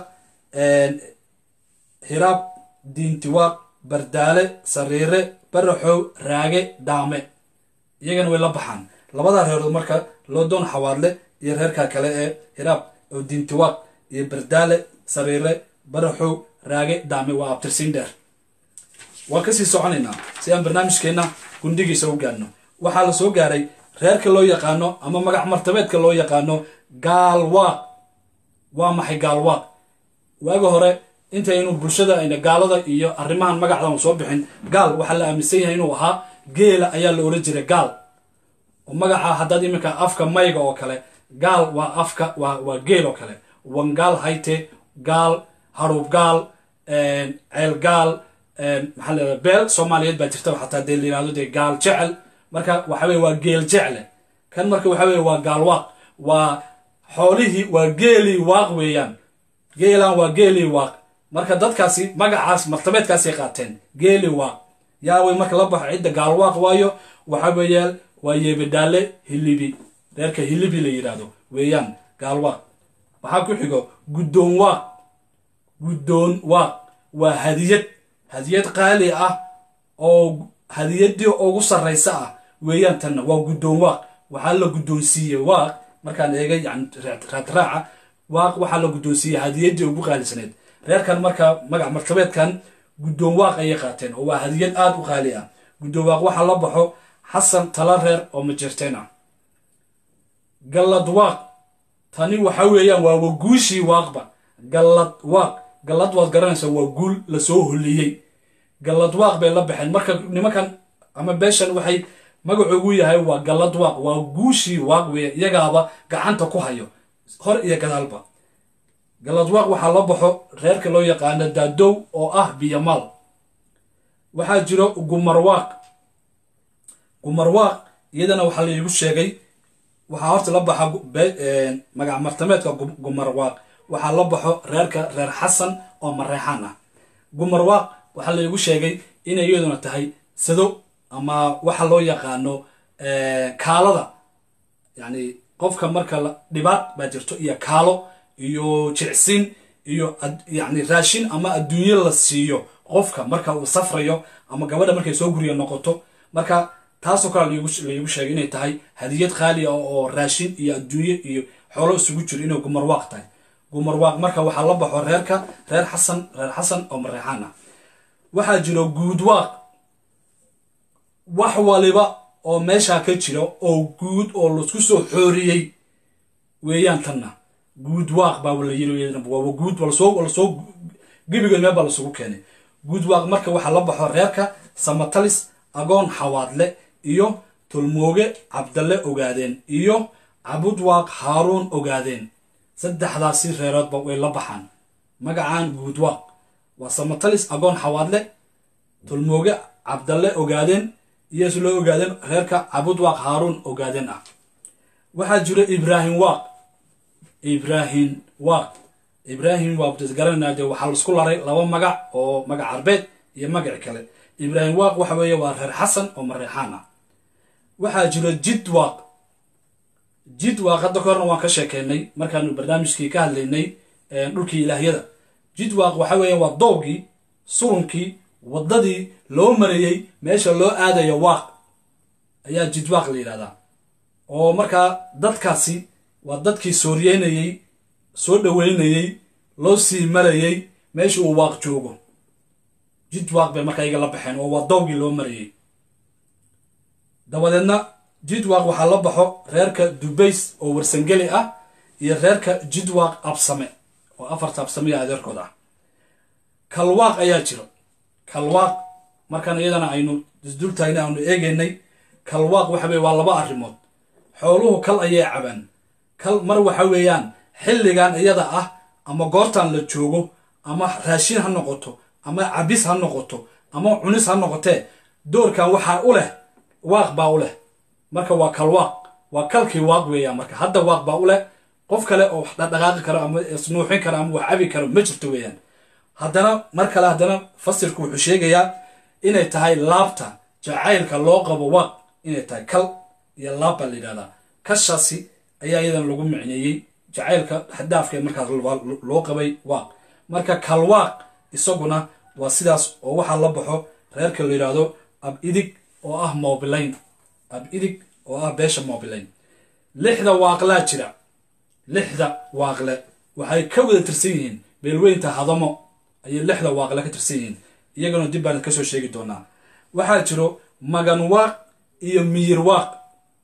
hiraab diinti waaq bardaale sariire baraxow raage daame iyagana way la baxaan labadaa reerood marka lodoon xawaadle iyo reerka kale ee hiraab oo diintiwaaq iyo bardaale sariire baraxow raage daame waa abtirsiin dheer waan kasii soconaynaa si aan barnaamijkeenna gundigiisa u gaadhno waxaa la soo gaaray reerka loo yaqaano ama magac martabeedka loo yaqaano gaalwaaq waa maxay gaalwaaq waaga hore intaynu bulshada ayna gaalada iyo arrimahan magacdan soo bixin gaal waxaa la aaminsan yahay inuu ahaa geela ayaa la oran jiray gaal oo magaca haddaad iminka afka mayga oo kale gaal waa afka waa waa geel oo kale wangaal hayte gaal haruub gaal ceel gaal maxaa la beel soomaaliyeed baa jirta xataa dee la yihahdo dee gaal jecel marka waxa weye waa geel jecle kan marka waxa weye waa gaal waaq waa xoolihii waa geelii waaq weeyaan geelan waa geelii waaq marka dadkaasi magacaas martabeedkaasay qaateen geeli waaq yaawey marka la baxo cidda gaalwaaq waayo waxa weeyaan waa yeebadhaale hilibi reerka hilibi la yidhaahdo weeyaan gaalwaaq waxaa ku xigo guddoon waaq guddoon waaq waa hadiyad hadiyad qaali ah oo hadiyadii ugu sarraysa ah weeyaan tanna waa guddoon waaq waxaa la guddoonsiiyey waaq markaan eegay yani raadraaca waaq waxaa la guddoonsiiyey hadiyadii ugu qaalisaneed reerkan marka magac martabeedkan guddoon waaq ayay qaateen oo waa hadiyad aada u qaali ah guddoon waaq waxaa la baxo xasan tala reer oo majeerteen ah gallad waaq tani waxa weeyaan waa waguushii waaqba gallad waaq gallad waad garanaysaa waa guul lasoo holiyey gallad waaq bay la baxeen marka nimankan ama beeshan waxay magacoogu yahay waa gallad waaq waa guushii waaq weeye iyagaaba gacanta ku hayo hor iyo gadaalba galadwaaq waxaa la baxo reerka loo yaqaano daadow oo ah biyamaal waxaa jiro gumarwaaq gumarwaaq iyadana waxaa laigu sheegay waxaa horta la baxa magac martameedka gumarwaaq waxaa la baxo reerka reer xasan oo mareexaan ah gumarwaaq waxaa laigu sheegay inay iyaduna tahay sado ama waxa loo yaqaano kaalada yani qofka marka dhibaat baa jirto iyo kaalo iyo jicsin iyo yani raashin ama adduunyo la siiyo qofka marka uu safrayo ama gabadha markay soo guriya noqoto marka taasoo kale laigu sheegay inay tahay hadiyad qaali ah oo raashin iyo adduunyo iyo xoolo isugu jiro inay gumarwaaq tahay gumarwaaq marka waxaa la baxo reerka reer xasan reer xasan oo mareexaan ah waxaa jiro guudwaaq wax waliba oo meeshaa ka jira oo guud oo laisku soo xooriyey weeyaan tanna guud waaq baa la yiri waa guud walasoo lasoo gebigood meel baa lasugu keenay guud waaq marka waxaa la baxo reerka samatalis agoon xawaadle iyo tolmooge cabdalle ogaadeen iyo cabudwaaq haaruun ogaadeen saddexdaasi reeroodba way la baxaan magacaan guud waaq waa samatalis agoon xawaadle tolmooge cabdalle ogaadeen iyo si loo ogaadeen reerka cabudwaaq haaruun ogaadeen ah waxaa jiro ibraahim waaq ibraahim waaq ibraahim waa garananaa dee waxaa laisku laray laba magac oo magac carbeed iyo magac kale ibraahim waaq waxa weeye waa reer xasan oo mareexaan ah waxaa jiro jid waaq jid waaq hadda ka horna waan ka sheekeynay markaanu barnaamijkii ka hadlaynay dhulkii ilaahyada jid waaq waxa weeye waa doogii surunkii waddadii loo marayey meesha loo aadayo waaq ayaa jid waaq la yidhahdaa oo markaa dadkaasi waa dadkii sooriyeynayey soo dhoweynayey loo sii marayey meesha uu waaq joogo jid waaq bay markaa iyaga la baxeen oo waa dowgii loo marayey dabadeedna jidwaaq waxaa la baxo reerka dubays oo warsangeli ah iyo reerka jidwaaq absame oo afarta absameya adeerkood ah kalwaaq ayaa jiro kalwaaq markaan iyadana aynu isdultaagna aanu eegaynay kalwaaq waxa weye waa laba arrimood xooluhu kal ayay cabaan kal mar waxa weeyaan xilligan iyada ah ama goortan la joogo ama raashin ha noqoto ama cabis ha noqoto ama cunis ha noqotee doorkan waxaa u leh waaq baa u leh marka waa kalwaaq waa kalkii waaq weeyaan marka hadda waaq baa u leh qof kale oo wax dhaqdhaqaaqi karo ama isnuuxin karo ama wax cabi karo ma jirto weeyaan haddana mar kale haddana fasirku wuxuu sheegayaa inay tahay laabta jacaylka loo qabo waaq inay tahay kal iyo laab baa la yidhahdaa kashaasi ayaa iyadan lagu micneeyey jacaylka xadaafka ee markaas loo qabay waaq marka kalwaaq isaguna waa sidaas oo waxaa la baxo reerka la yidhaahdo ab idig oo ah mobilayn ab idig oo ah beesha mobilayn lixda waaqlaa jira lixda waaqle waxay ka wada tirsan yihiin beelweynta hadamo ayay lixda waaqle ka tirsan yihiin iyagana dib baan kasoo sheegi doonaa waxaa jiro magan waaq iyo miyir waaq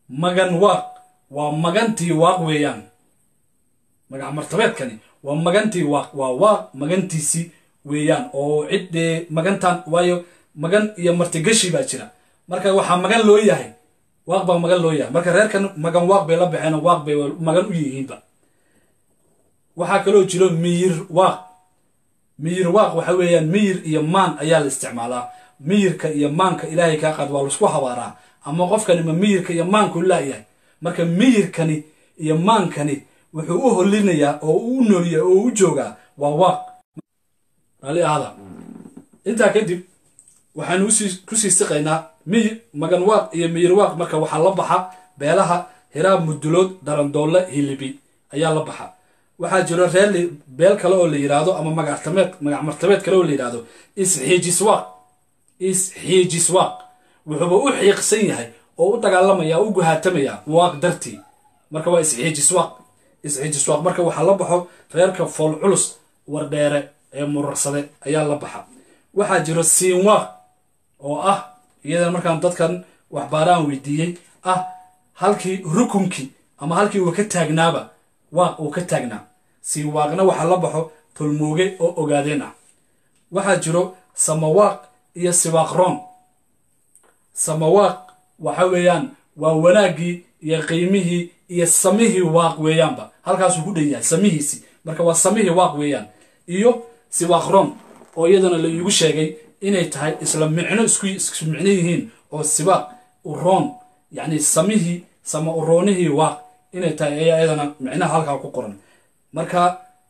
magan waaq waa magantii waaq weeyaan magac martabeedkani waa magantii waaq waa waaq magantiisii weeyaan oo ciddee magantan waayo magan iyo martigashi baa jira marka waxaa magan loo yahay waaq baa magan loo yahay marka reerkan magan waaq bay la baxeen waaq bay magan u yihiinba waxaa kaloo jiro miyir waaq miyir waaq waxa weeyaan miyir iyo maan ayaa la isticmaalaa miyirka iyo maanka ilaahay kaa qaad waa laisku habaaraa ama qofkani ma miyirka iyo maanku laayahay marka miyirkani iyo maankani wuxuu u holinayaa oo u nooliya oo u joogaa waa waaq raalli ahada intaa kadib waxaanu kusii siqaynaa miyir magan waaq iyo miyir waaq marka waxaa la baxa beelaha hiraab mudulood darandoole hilibi ayaa la baxa waxaa jiro reer beel kale oo la yidhaahdo ama magactameed magac martabeed kale oo la yidhaahdo isxiijiswaaq isxiijiswaaq wuxuuba u xiiqsan yahay oo u dagaalamaya u guhaatamaya waaq dartii marka waa isxiijiswaaq isxiijiswaaq marka waxaa la baxo reerka fool culus wardheere ee murursade ayaa la baxa waxaa jiro siinwaaq oo ah iyadana markaan dadkan waxbaaraan weydiiyey ah halkii rukunkii ama halkii uu ka taagnaaba waaq uu ka taagnaa siinwaaqna waxaa la baxo tolmooge oo ogaadeen ah waxaa jiro samawaaq iyo siwaaqroon samawaaq waxa weeyaan waa wanaaggii iyo qiimihii iyo samihii waaq weeyaanba halkaasuu ku dhan yahay samihiisi marka waa samihii waaq weeyaan iyo siwaaqroon oo iyadana la iigu sheegay inay tahay isla micno isku isku micno yihiin oo sibaaq uroon yacni samihii sama uroonihii waaq inay tahay ayaa iyadana micnaha halkaa ku qoran marka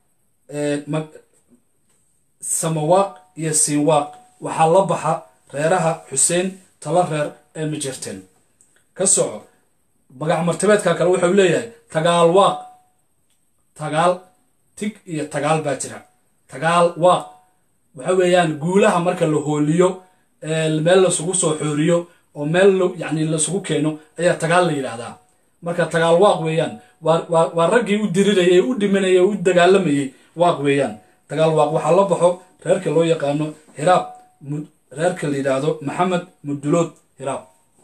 samawaaq iyo siinwaaq waxaa la baxa reeraha xuseen tala reer ee majerteen ka soco magac martabeedka kale wuxuu leeyahay tagaal waaq tagaal tig iyo tagaal baa jira tagaal waaq waxa weeyaan guulaha marka la hooliyo meel lasugu soo xooriyo oo meel yani lasugu keeno ayaa tagaal la yidhaahdaa marka tagaal waaq weeyaan waa raggii u dirirayay u dhimanayay u dagaalamayay waaq weeyaan tagaal waaq waxaa la baxo reerka loo yaqaano hiraab reerka la yidhaahdo maxamed mudulood hiraab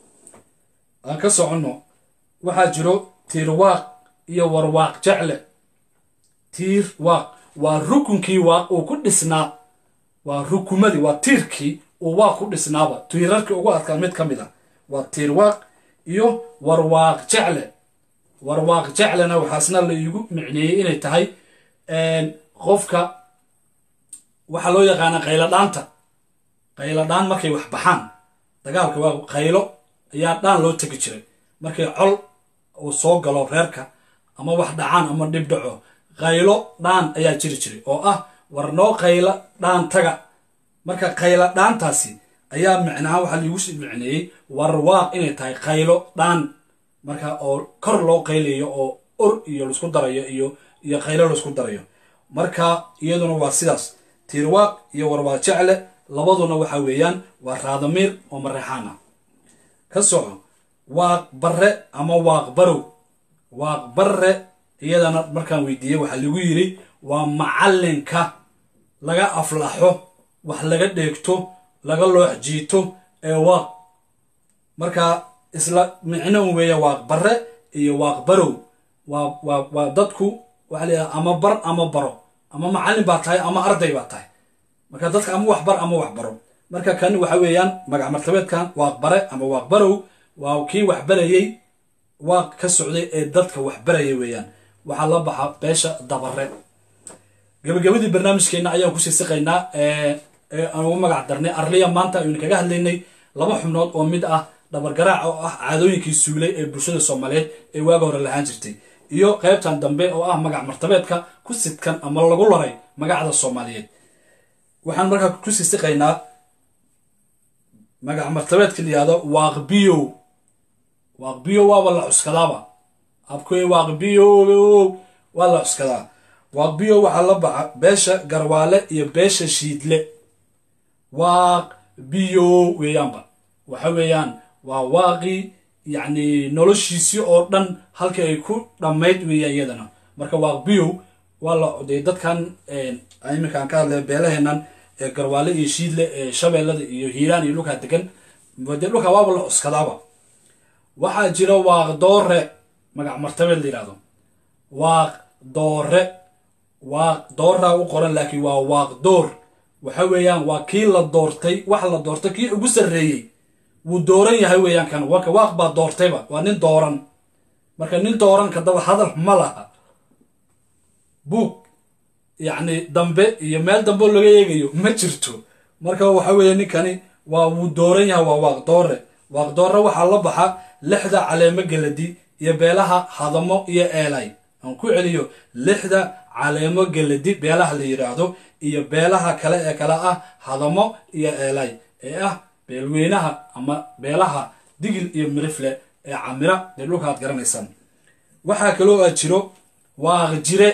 aan ka soconno waxaa jiro tiir waaq iyo warwaaq jecle tiir waaq waa rukunkii waaq uu ku dhisnaa waa rukumadii waa tiirkii uu waaq ku dhisnaaba tiirarkii ugu adkaa mid ka mid a waa tiir waaq iyo warwaaq jecle warwaaq jeclena waxaasna la iigu micneeyey inay tahay qofka waxaa loo yaqaanaa qaylo dhaanta qaylo dhaan markay wax baxaan dagaalka waa qaylo ayaa dhaan loo tegi jiray markay col uu soo galo reerka ama wax dhacaan ama dhib dhaco qaylo dhaan ayaa jiri jiray oo ah war noo qaylo dhaan taga marka qaylo dhaantaasi ayaa micnaha waxaa liigu sii micneeyey warwaaq inay tahay qaylo dhaan marka oo kor loo qaylayo oo or iyo laisku darayo iyo iyo qaylo laisku darayo marka iyaduna waa sidaas tiirwaaq iyo warwaaq jecle labaduna waxa weeyaan waa raadamiir oo mareexaan ah ka soco waaq barre ama waaq barow waaq barre iyadana markaan weydiiyey waxaa lagu yidhi waa macallinka laga aflaxo wax laga dheegto laga loox jiito ee waaq marka isla micno un weeya waaq barre iyo waaq barow waa waa waa dadku waxaa la yidhaha ama bar ama baro ama macallin baa tahay ama arday baa tahay marka dadka ama wax bar ama wax baro marka kan waxa weeyaan magac martabeedkan waaq bare ama waaq barow waa kii wax barayey waaq ka socday ee dadka wax baraya weeyaan waxaa la baxa beesha dabare gabagabadii barnaamijkeenna ayaan kusii siqaynaa aan ugu magac darnay arliya maanta aynu kaga hadlaynay laba xubnood oo mid ah dhabargaraac oo ah caadooyinkii suulay ee bulshada soomaaliyeed ee waaga hore lahaan jirtay iyo qaybtan dambe oo ah magac martabeedka ku sidkan ama lagu laray magacda soomaaliyeed waxaan markaa kusii siqaynaa magac martabeedka la yihahdo waaqbiyow waaqbiyow waaba la cuskadaaba abkoy waaqbiyow waa la cuskadaa waaqbiyow waxaa la baxa beesha garwaale iyo beesha shiidle waaq biyow weeyaanba waxa weeyaan waa waaqii yacni noloshiisii oo dhan halkii ay ku dhammayd weeya iyadana marka waaq biyow waa la dee dadkan iminka aan ka hadlay beelaheennan ee garwaale iyo shiidle ee shabeellada iyo hiiraan iyo dhulkaa degan dee dhulkaa waaba la cuskadaaba waxaa jira waaq doore magac martabeed la yidhahdo waaq doore waaq dooraa u qoran laakiin waa waaq door waxa weeyaan waa kii la doortay wax la doortay kii ugu sarreeyey wuu dooran yahay weeyaan kan warka waaq baa doortayba waa nin dooran marka nin dooran kadaba hadal ma laha buug yacni dambe iyo meel dambe laga eegayo ma jirto marka waxa weeye ninkani waa wuu dooran yahay waa waaq doore waaq doore waxaa la baxa lixda caleemo geladi iyo beelaha hadamo iyo eelay aan ku celiyo lixda caleemo geladi beelaha la yidhaahdo iyo beelaha kale ee kale ah hadamo iyo eelay ee ah beelweynaha ama beelaha digil iyo mirifle ee camira dee dhulka aad garanaysaan waxaa kaloo a jiro waaq jire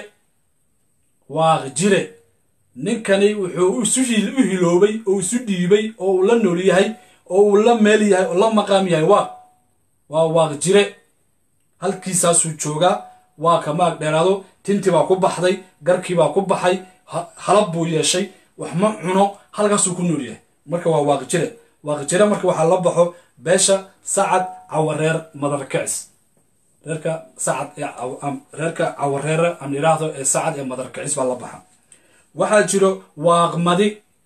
waaq jire ninkani wuxuu isu u hiloobay oo isu dhiibay oo uu la nool yahay oo uu la meel yahay oo la maqaam yahay waaq waa waaq jire halkiisaasuu joogaa waa ka maag dheeraado tintii baa ku baxday garkii baa ku baxay halab buu yeeshay wax ma cuno halkaasuu ku nool yahay marka waa waaq jire waaq jire marka waxaa la baxo beesha sacad cawareer madarkicis reerka sacad reerka cawareere aan idhaahdo ee sacad ee madarkicis baa la baxa waxaa jiro waaqmadi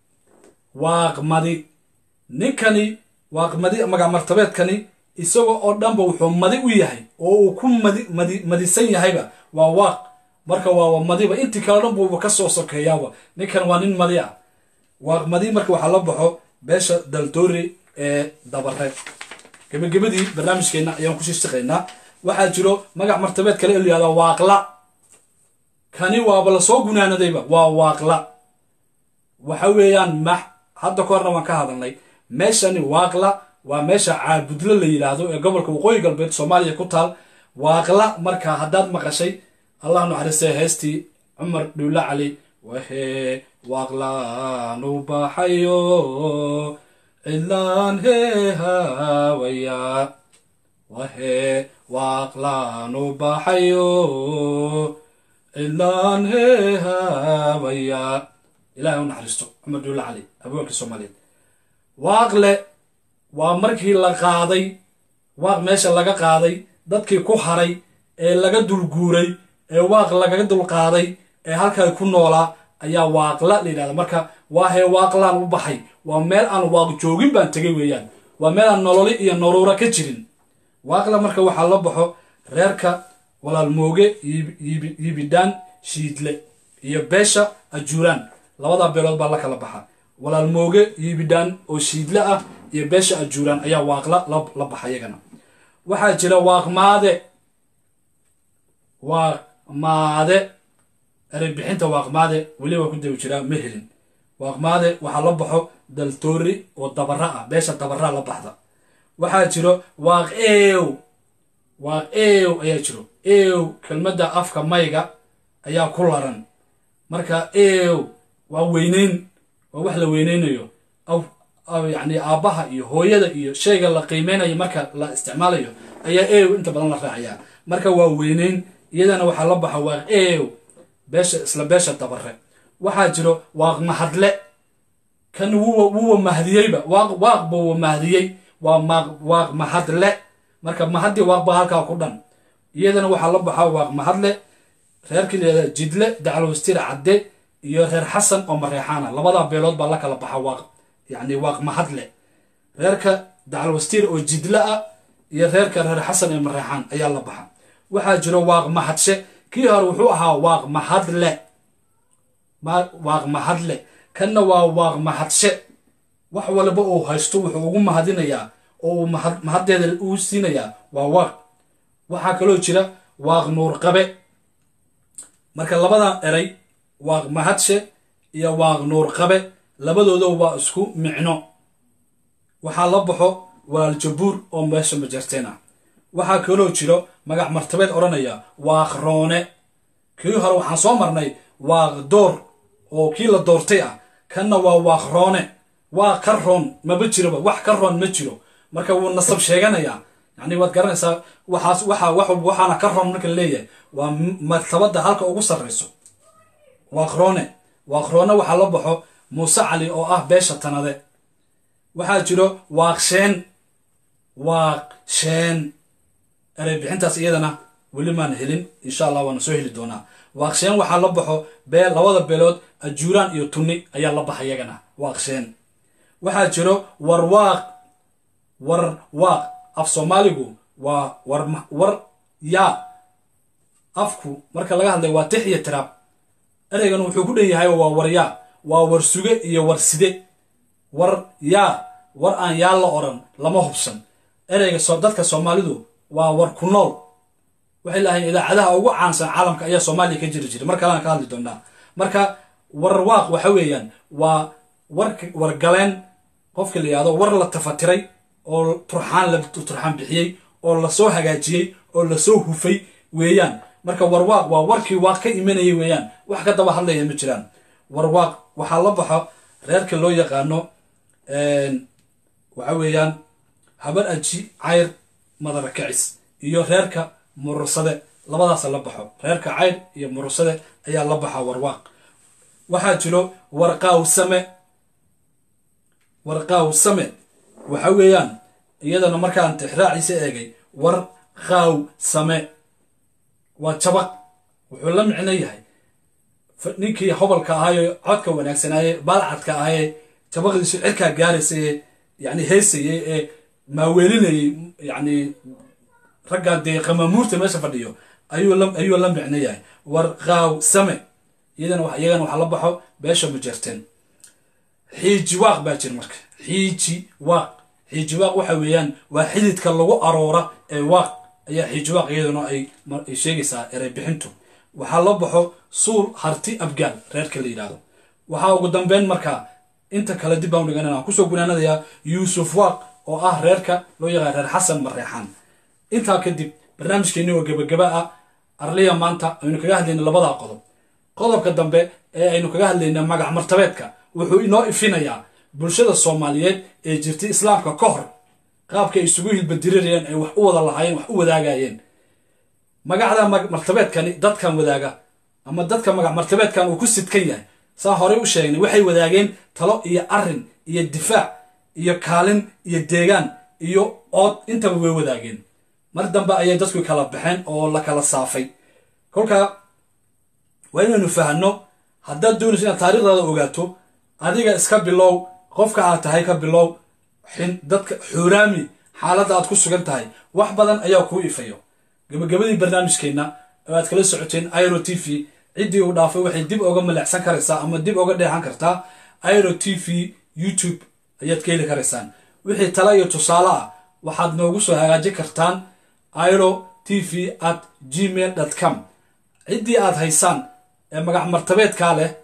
waaqmadi ninkani waaqmadi magac martabeedkani isagoo oo dhanba wuxuu madi u yahay oo uu ku madi madi madisan yahayba waa waaq marka waa madiba intii kale dhan buuba ka soo sokeeyaaba ninkan waa nin madi ah waaqmadi marka waxaa la baxo beesha daldoori ee dabare gebagabadii barnaamijkeenna ayaan ku shishaqaynaa waxaa jiro magac martabeed kale in la yihahda waaqla kani waaba lasoo gunaanadayba waa waaqla waxa weeyaan max hadda ka horna waan ka hadalnay meeshani waaqla waa meesha caabudlo la yidhaahdo ee gobolka waqooyi galbeed soomaaliya ku taal waaqla marka haddaad maqashay allah naxariistay heestii cumar dhuulla cali wahee waaqlaanu baxayo cidlaan heehawaya wahee waaqlaanu baxayo cidlaan heehawaya ilahay u naxariisto cumar dhuulla cali abweenkii soomaaliyeed waaqle waa markii la qaaday waaq meesha laga qaaday dadkii ku haray ee laga dulguuray ee waaq lagaga dulqaaday ee halkaa ku noolaa ayaa waaqla la yidhahda marka waa hee waaqlaan u baxay waa meel aan waaq joogin baan tegay weeyaan waa meel aan nololi iyo naruura ka jirin waaqla marka waxaa la baxo reerka walaalmooge yibidhaan shiidle iyo beesha ajuuraan labadaa beelood baa la kala baxa walaalmooge yibidhaan oo shiidle ah iyo beesha ajuuraan ayaa waaqla la baxa iyagana waxaa jira waaqmaade waaqmaade ereybixinta waaqmaade weliba ku dawi jiraa ma helin waaqmaade waxaa la baxo daltoori oo dabara ah beesha dabara la baxda waxaa jiro waaq eew waaq eew ayaa jiro eew kelmadda afka mayga ayaa ku laran marka eew waa weyneyn waa wax la weyneynayo yacni aabbaha iyo hooyada iyo shayga la qiimeynayo marka la isticmaalayo ayaa eew inta badan la raacayaa marka waa weyneyn iyadana waxaa la baxa waaq eew beesha isla beesha dabare waxaa jiro waaq mahadle kan wuwa wuwa mahdiyeyba waaq waaq buwa mahdiyey waa maaq waaq mahadle marka mahaddi waaq baa halkaa ku dhan iyadana waxaa la baxaa waaq mahadle reerkii layihahda jidle dacalwastir cadde iyo reer xasan oo mareexaana labadaa beelood baa la kala baxa waaq yacni waaq mahadle reerka dacalwastiir oo jidle ah iyo reerka reer xasan ee mareexaan ayaa la baxa waxaa jiro waaq mahadshe kii hore wuxuu ahaa waaq mahadle waaq mahadle kanna waa waaq mahadshe wax walba uu haysto wuxuu ugu mahadinayaa oo uu mahaddeeda uu siinayaa waa waaq waxaa kaloo jira waaq nuurqabe marka labadan eray waaq mahadshe iyo waaq nuurqabe labadooda waa isku micno waxaa la baxo walaaljabuur oo meesha majarteen ah waxaa kaloo jiro magac martabeed odhanaya waaq roone kii hore waxaan soo marnay waaq door oo kii la doortay ah kanna waa waaq roone waa ka roon maba jiroba wax ka roon ma jiro marka wuu nasab sheeganayaa yacni waad garanaysaa waxaas waxa waxaana ka roon marka leeyahay waa martabadda halka ugu sarrayso waaq roone waaq roone waxaa la baxo muuse cali oo ah beesha tanade waxaa jiro waaq sheen waaq sheen erey bixintaas iyadana weli maan helin insha allah waana soo heli doonaa waaqsheen waxaa la baxo bee labada beelood ajuuraan iyo tunni ayaa la baxa iyagana waaqsheen waxaa jiro warwaaq war waaq af soomaaligu waa war war yaa afku marka laga hadlay waa tix iyo tiraab ereygan wuxuu ku dhan yahay waa waryaa waa war suge iyo war side war yaa war aan yaa la odhan lama hubsan ereyga dadka soomaalidu waa war ku nool waxay lahayn idaacadaha ugu caansan caalamka ayaa soomaaliya ka jiri jiray mar kalena ka hadli doonaa marka warwaaq waxa weeyaan waa wargaleen qofka la yihahdo war la tafatiray oo turxaan la turxaan bixiyey oo lasoo hagaajiyey oo lasoo hufay weeyaan marka warwaaq waa warkii waaq ka imanayay weeyaan wax ka daba hadlaya ma jiraan warwaaq waxaa la baxo reerka loo yaqaano waxa weeyaan habar aji cayr madara kacis iyo reerka murursade labadaasa la baxo reerka cayr iyo murursade ayaa la baxa warwaaq waxaa jiro warqaawsame warqaawsame waxa weeyaan iyadana markaan tixraaciisa eegay war qaaw same waa jabaq wuxuu la micno yahay ninkii hobalka ahaayo codka wanaagsanaaye baalcadka ahaaye jabaqdiisu cirkaa gaaraysaye yani heysayey ee maaweelinayay yani raggaa dee qamamuurta meesha fadhiyo ayuu la micno yahay war qaaw same iyadana iyagana waxa la baxo beesha majerteen xiiji waaq baa jira marka xiiji waaq xiiji waaq waxa weeyaan waa xididka lagu aroora ee waaq ayaa xiiji waaq iyaduna ay sheegaysaa erey bixintu waxaa la baxo suul harti abgaal reerka la yidhahdo waxaa ugu dambeyn markaa inta kale dib baan dhigan aan kusoo gunaanadayaa yuusuf waaq oo ah reerka loo yaqaan reer xasan mareexaan intaa kadib barnaamijkeeni oo gebagaba ah arliya maanta aynu kaga hadlayna labadaa qodob qodobka dambe ee aynu kaga hadlayna magac martabeedka wuxuu inoo ifinayaa bulshada soomaaliyeed ee jirtay islaamka ka hor qaabka ay isugu hilbadirirayeen ay wax u wada lahaayeen wax u wadaagayeen magacda martabeedkani dadkan wadaaga ama dadka magac martabeedkan uu ku sidkan yahay saan horey u sheegnay waxay wadaageen talo iyo arin iyo difaac iyo kaalin iyo deegaan iyo ood intaba way wadaageen mar dambe ayay dadku kala baxeen oo la kala saafay kolkaa waa inaynu fahanno haddaad doonayso inaad taarikhdaada ogaato adiga iska bilow qofka aad tahay ka bilow dadka xuuraami xaaladda aad ku sugan tahay wax badan ayaa kuu ifayo gabagabadii barnaamijkeenna oo aad kala socoteen iro t v ciddii uu dhaafay waxay dib oga malexsan karaysaa ama dib oga dheexan kartaa iro t v youtube ayaad ka heli karaysaan wixii tala iyo tusaale ah waxaad noogu soo hagaajin kartaan iro t v at gmail com ciddii aad haysaan ee magac martabeedkaa leh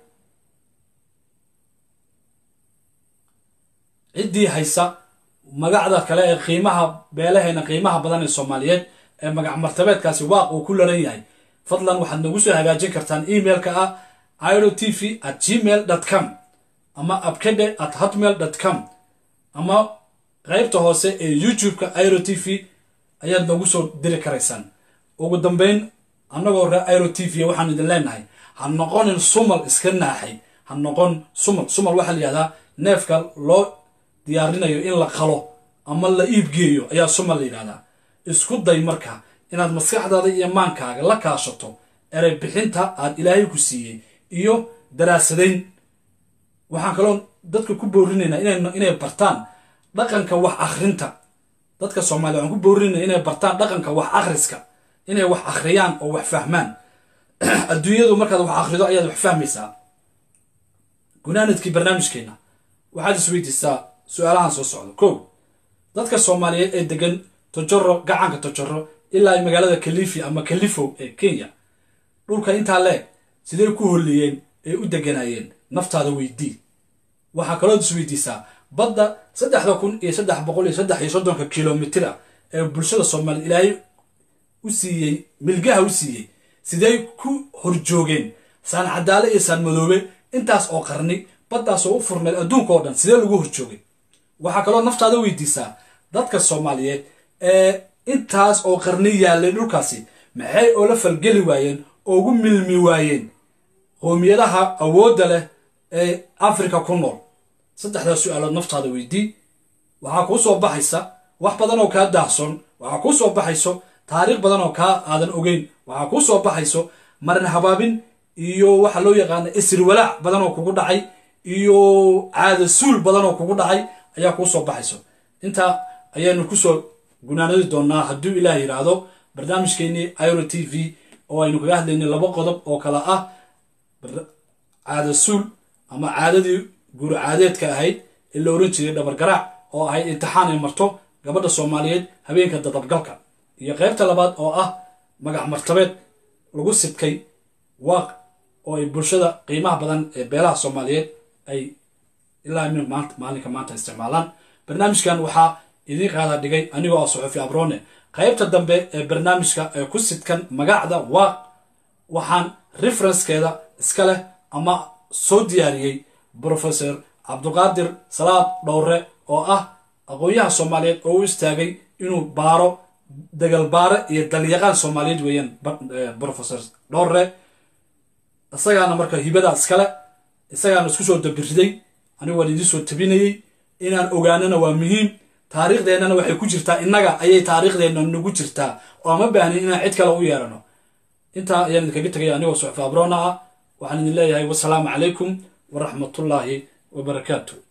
ciddii haysa magacda kale ee qiimaha beelaheena qiimaha badan ee soomaaliyeed ee magac martabeedkaasi waaq uu ku laran yahay fadlan waxaad noogu soo hagaajin kartaan emailka ah iro t v at gmail com ama abkede at hotmail com ama qaybta hoose ee youtube-ka iro t v ayaad noogu soo diri karaysaan ugu dambeyn annagoo ree iro t v waxaan idin leenahay ha noqonin sumal iska naaxay ha noqon sumal sumal waxaa la yihahdaa neefka loo diyaarinayo in la qalo ama la iibgeeyo ayaa sumal la yidhahdaa isku day marka inaad maskaxdaada iyo maankaaga la kaashato erey bixinta aad ilaahay ku siiyey iyo daraasadayn waxaan kaloo dadka ku boorinaynaa inay bartaan dhaqanka wax akhrinta dadka soomaaliya waxaan ku boorinayna inay bartaan dhaqanka wax akhriska inay wax akhriyaan oo wax fahmaan adduunyadu markaad wax akhrido ayaad wax fahmaysaa gunaanadkii barnaamijkeenna waxaad isweydiisaa su-aalahan soo socda kow dadka soomaaliyeed ee degan tojoro gacanka tojoro ilaa ay magaalada kalifi ama kalifo ee kenya dhulka intaa leeg sidee ku holliyeen ee u deganayeen naftaada weydii waxaa kalood isweydiisaa badda saddexda kun iyo saddex boqol iyo saddex iyo soddonka kilomitira ee bulshada soomaaliya ilaahay u siiyey milgaha u siiyey sidee ku horjoogeen saan cadaale iyo saan madoobe intaas oo qarni baddaasoo u furneed adduunka oo dhan sidee lagu horjoogay waxaa kaloo naftaada weydiisaa dadka soomaaliyeed ee intaas oo qarni yaallay dhulkaasi maxay oola falgeli waayeen oo ugu milmi waayeen qoomiyadaha awoodda leh ee afrika ku nool saddexdaas su-aalood naftaada weydii waxaa kuu soo baxaysa wax badan oo kaa daahson waxaa kuu soo baxayso taariikh badan oo kaa aadan ogeyn waxaa kuu soo baxayso marin habaabin iyo waxa loo yaqaana isriwalaac badan oo kugu dhacay iyo caada suul badan oo kugu dhacay ayaa kuu soo baxayso intaa ayaanu kusoo gunaanadi doonaa hadduu ilaah yidhaahdo barnaamijkeenii iro t v oo aynu kaga hadlaynay laba qodob oo kale ah caada suul ama caadadii guur caadeedka ahayd ee la oran jiray dhabargaraac oo ahayd imtixaan ay marto gabadha soomaaliyeed habeenka dadabgalka iyo qaybta labaad oo ah magac martabeed lagu sidkay waaq oo ay bulshada qiimaha badan ee beelaha soomaaliyeed ay ilaa min maanta maalinka maanta isticmaalaan barnaamijkan waxaa idiin qaada dhigay anigoo ah suxufi abrone qaybta dambe ee barnaamijka ee ku sidkan magacda waaq waxaan referenskeeda iska leh ama soo diyaariyey professor cabduqaadir salaad dhowre oo ah aqoon-yaha soomaaliyeed oo u istaagay inuu baaro dagalbaare iyo dalyaqaan soomaaliyeed weeyaan professor dhowre isagaana marka hibada iskale isagaana isku soo dabiriday anigu waan idiin soo tabinayey inaan ogaanana waa muhiim taariikhdeennana waxay ku jirtaa innaga ayay taariikhdeenna nagu jirtaa oo ama baahnin inaan cid kale u yeerano intaa ayaan idinkaga tegaya anigoo suxfa abrona ah waxaan idin leeyahay wasalaamu calaykum waraxmatullaahi wabarakaatu